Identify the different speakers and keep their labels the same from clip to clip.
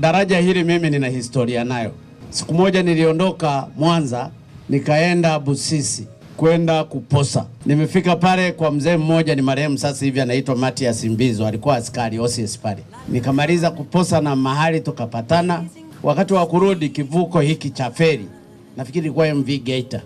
Speaker 1: Daraja hili mimi nina historia nayo. Siku moja niliondoka Mwanza nikaenda Busisi kwenda kuposa. Nimefika pale kwa mzee mmoja, ni marehemu sasa hivi, anaitwa Matias Mbizo, alikuwa askari OCS pale. Nikamaliza kuposa na mahali tukapatana. Wakati wa kurudi kivuko hiki cha feri, nafikiri ilikuwa MV Geita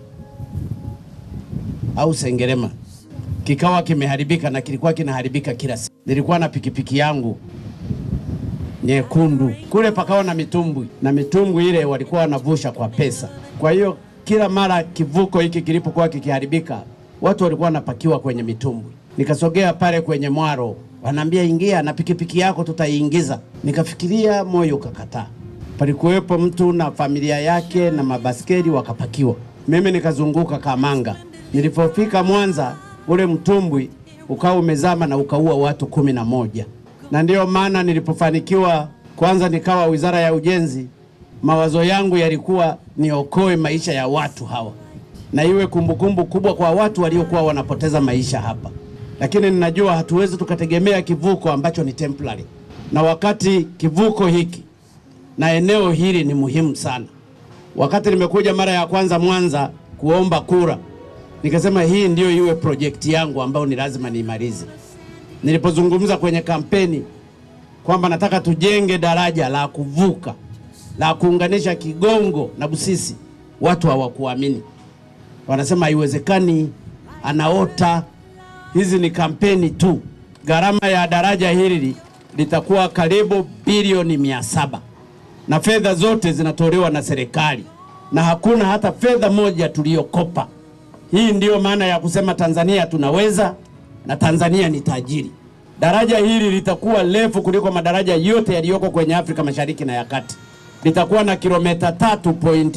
Speaker 1: au Sengerema, kikawa kimeharibika na kilikuwa kinaharibika kila siku. Nilikuwa na pikipiki yangu nyekundu kule, pakawa na mitumbwi na mitumbwi ile walikuwa wanavusha kwa pesa. Kwa hiyo kila mara kivuko hiki kilipokuwa kikiharibika, watu walikuwa wanapakiwa kwenye mitumbwi. Nikasogea pale kwenye mwaro, wanaambia ingia na pikipiki yako tutaiingiza. Nikafikiria, moyo ukakataa. Palikuwepo mtu na familia yake na mabaskeli wakapakiwa, mimi nikazunguka Kamanga. Nilipofika Mwanza, ule mtumbwi ukawa umezama na ukaua watu kumi na moja na ndiyo maana nilipofanikiwa kwanza nikawa wizara ya ujenzi, mawazo yangu yalikuwa niokoe maisha ya watu hawa na iwe kumbukumbu kubwa kwa watu waliokuwa wanapoteza maisha hapa. Lakini ninajua hatuwezi tukategemea kivuko ambacho ni temporary, na wakati kivuko hiki na eneo hili ni muhimu sana. Wakati nimekuja mara ya kwanza Mwanza kuomba kura, nikasema hii ndiyo iwe projekti yangu ambayo ni lazima niimalize nilipozungumza kwenye kampeni kwamba nataka tujenge daraja la kuvuka la kuunganisha Kigongo na Busisi, watu hawakuamini, wanasema haiwezekani, anaota. Hizi ni kampeni tu. Gharama ya daraja hili litakuwa karibu bilioni mia saba na fedha zote zinatolewa na serikali na hakuna hata fedha moja tuliyokopa. Hii ndiyo maana ya kusema Tanzania tunaweza na Tanzania ni tajiri. Daraja hili litakuwa refu kuliko madaraja yote yaliyoko kwenye Afrika Mashariki na ya Kati. Litakuwa na kilomita tatu point